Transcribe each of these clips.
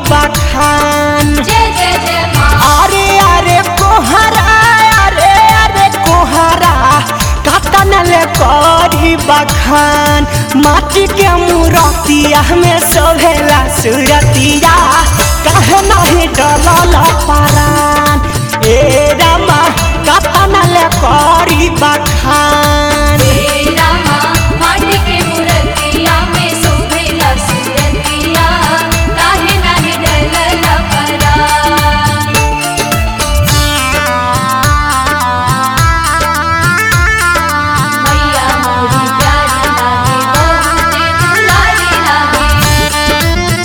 बखान जय जय जय माँ अरे अरे कोहरा अरे अरे कोहरा कतन ले करी बखान माटी के मूरतिया में सोभेला सुरतिया कहे नहीं डलल परान ए रामा कतन ले करी बखान तेरा माँ माटी के मूर्तिया में शोभेला सुरतिया काहे नाही डलल परान मैया मोरी प्यारी लागे बहुते दुलारी लागे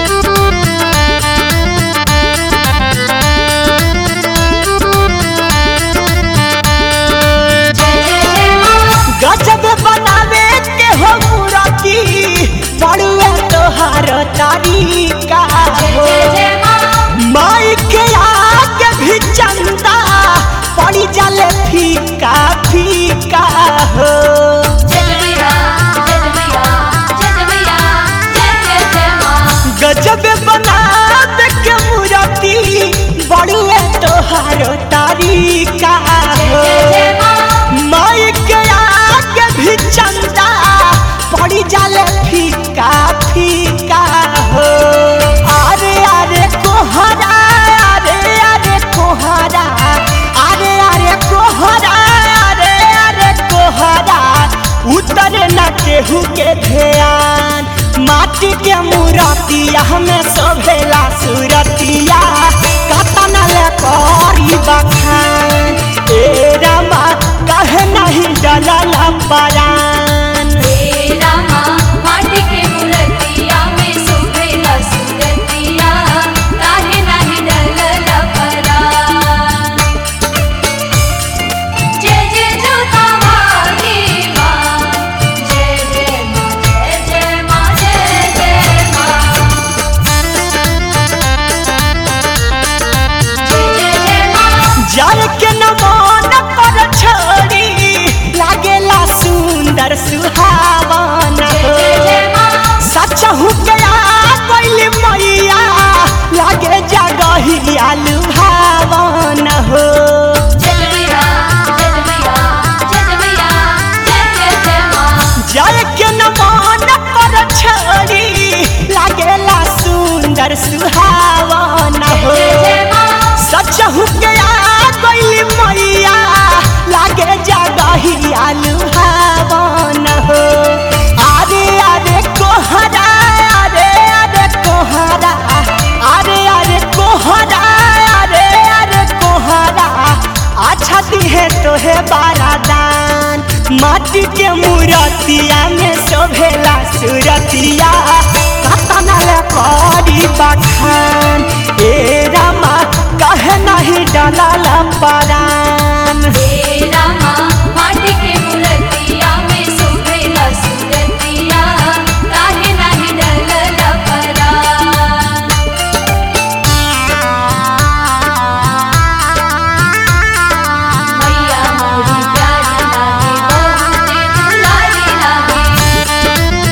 जय जय जय माँ गजब बनावे के हो मूरति बड़ुए तोहार तारीका जय हो जय जय माँ माई के आगे भी चंदा पड़ी जाले फीका फीका हो जय मैया जय मैया जय मैया जय जय जय माँ गजब बनावे के मूरति बड़ुए तोहार तारीका जय हो जय जय माँ माई के आगे भी चंदा पड़ी जाले फीका फीका हो अरे अरे कोहरा अरे अरे कोहरा अरे अरे कोहरा अरे अरे कोहरा उतर न केहू के ध्यान माटी के मूरतिया हमें शोभेला सुरतिया कतन ले करी बखान ए रामा कहे नहीं डलल परान तेरा माँ माटी के मूर्तिया में शोभेला सुरतिया काहे नाही डलल परान जय जय जोता वाली माँ जय जय माँ जय जय माँ जय जय माँ जय जय जय माँ जर के नमन पर छोड़ी लागेला सुंदर सुहावन जय हो जय जय माँ सच हु गया कोइल मैया लागे जगहिया लुभावन हो जय मैया जय मैया जय मैया जय जय जय माँ जर के नमन पर छोड़ी लागेला सुंदर सुहावन हो जय जय माँ सच हु गया कोइल मैया लागे जगहिया लुभावन हो अरे अरे कोहरा अरे अरे कोहरा अरे अरे कोहरा अरे अरे कोहरा अच्छा दिहे तोहे बारादान माटी के मूरतिया में शोभेला सुरतिया कतन ले करी बखान ए रामा कहे नहीं डलल परान तेरा माँ माटी के मूर्तिया में शोभेला सुरतिया काहे नाही डलल परान मैया मोरी प्यारी लागे बहुते दुलारी लागे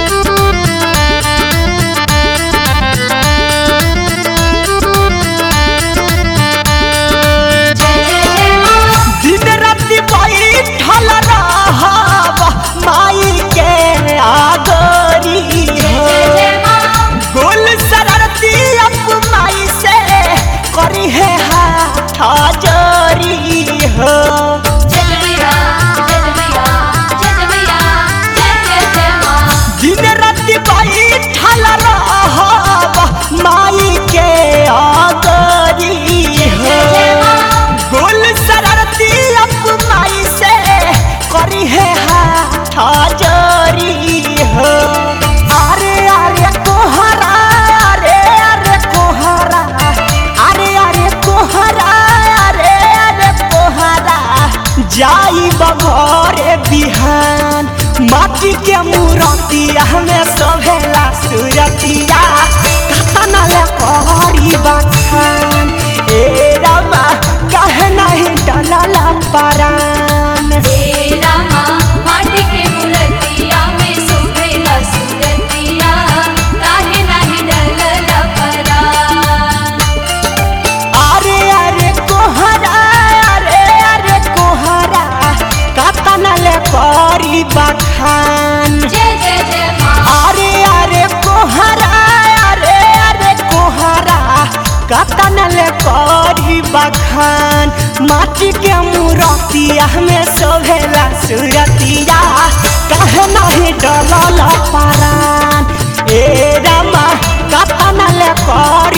जय जय जय माँ दिन राति बैठल रहब माई के आगरी जय हो जय जय माँ गोल शरारती अब माई से करी है हाथ जोरी हो जय मैया जय मैया जय मैया जय जय जय माँ दिन राति बैठल रहब माई के आगरी जय जय हो माँ गोल शरारती अब माई से करी है हाथ जोरी हो अरे अरे कोहरा अरे अरे कोहरा अरे अरे कोहरा अरे अरे कोहरा जाई बघरे बिहान माटी के मूरतिया हमें सोभेला सुरतिया कतन ले करी बखान ए रामा कहे नहीं डलल परान तेरा माँ माटी के मूर्तिया में शोभेला सुरतिया काहे नाही डलल परान कतन ले करी बखान माटी के मूरतिया में सोभेला सुरतिया कहे नहीं डलल परान ए रामा कतन ले कर